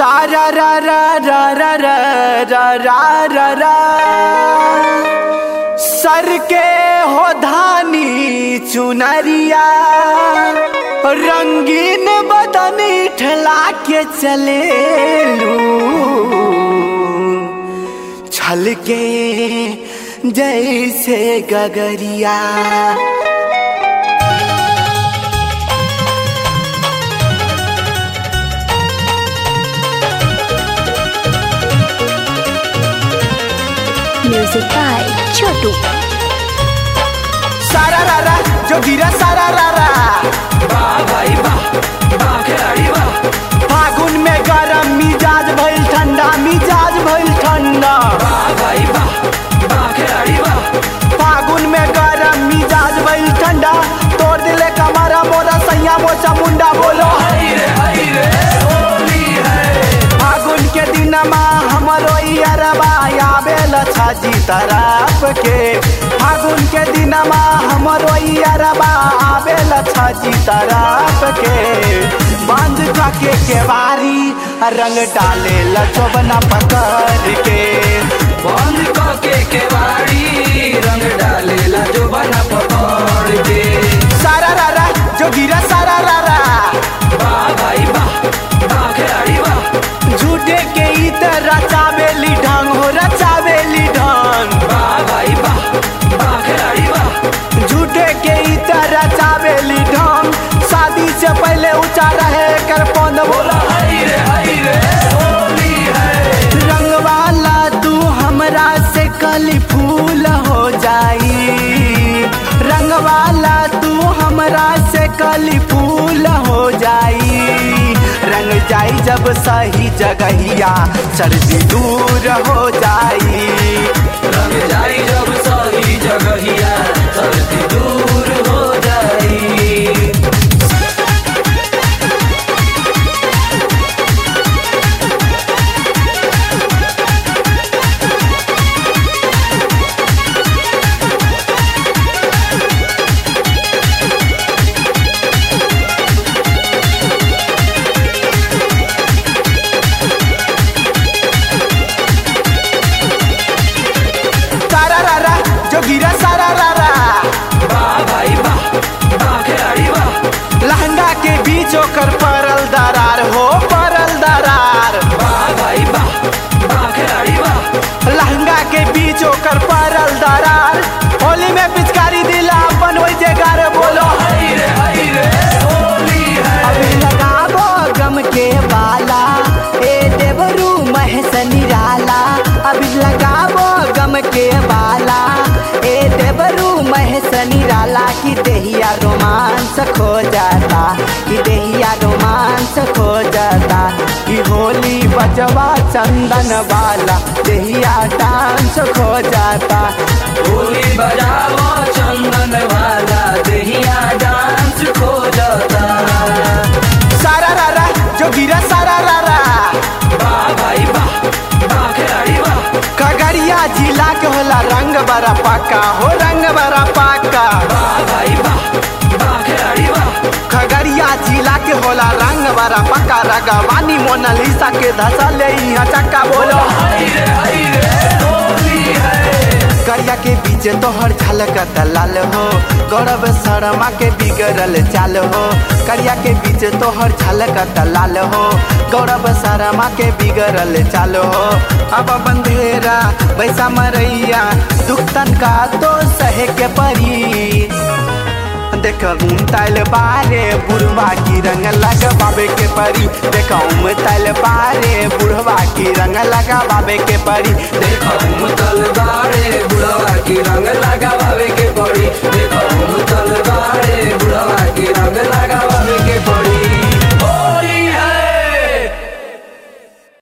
सारा रा रा रा रा रा रा रा रा रा सर के हो धानी चुनरिया रंगीन बदनी ठला के चले छल के जैसे गगरिया Music by Chotu. सारा रा रा जो गिरा सारा रा रा फागुन में गरम मिजाज भइल ठंडा मिजाज भइल ठंडा फागुन में गरम मिजाज भइल ठंडा तोड़ दिले कमरा मोरा सैया मोचा मुंडा बोलो फागुन के दिनमा हमरो अरबा आवेल छाजी तरफ के फागुन के दिनमा हमरो अरबा आवेल छाजी तरफ के बांध के केवारी रंग डाले लचोबना पकड़ के बंद के केवाड़ी रंग डालेला जो बना पकड़ के सारा रा रा जो गिरा सारा रा रा वाह भाई वाह वाह खिलाड़ी वाह झूठे के इतर रचावेली ढंग हो रचावेली ढंग वाह भाई वाह वाह खिलाड़ी वाह झूठे के इतर रचावेली ढंग शादी से पहले ऊंचा रहे कर पौध बोला हई रे हई रे होली है रंग वाला तू हमरा से कली फूल हो जाई रंग वाला तू हमरा से कली फूल हो जाई रंग जाई जब सही जगहिया सर्दी दूर हो जाई रंग जाई जब सही जगहिया सर्दी दूर हो जाई सारा रा रा जो गिरा सारा रा रा वाह भाई वाह वाह खिलाड़ी वाह लहंगा के बीच ओकर परल दरार हो परल दरार वाह भाई वाह वाह खिलाड़ी वाह लहंगा के बीच ओकर परल दरार होली में पिचकारी दिला अपन वही जगार बोलो हई रे हई रे होली है अभी लगाबो गम के बाला ए देवरू महस निराला अभी लगाबो गम के बाला ए देवरू महस निराला की देहिया रोमांस खो जाता कि देहिया रोमांस खो जाता कि होली बजवा चंदन वाला देहिया डांस खो जाता होली बजाओ चंदन वाला दहिया डांस खो जाता सारा रा रा जो गिरा सारा रा रा वाह भाई वाह वाह खिलाड़ी वाह खगड़िया जिला के होला रंग बड़ा पाका हो रंग बड़ा पाका वाह भाई वाह वाह खिलाड़ी वाह खगड़िया जिला के होला रंग बड़ा पक्का रगवानी मोनालिसा के धसा ले यहाँ चक्का बोलो हई रे हई रे होली है करिया के बीच तोहर झलक दलाल हो गौरव शर्मा के बिगड़ल चाल हो करिया के बीच तोहर झलक दलाल हो गौरव शर्मा के बिगड़ल चाल हो अब बंधेरा वैसा मरैया दुख तन का तो सहे के परी देख उमतल बारे बुढ़वा की रंग लगावे के परी देख उमतल बारे बुढ़वा की रंग लगावे के परी देखो मुतल बाड़े बुढ़वा की रंग लगावे के पड़ी देखो मुतल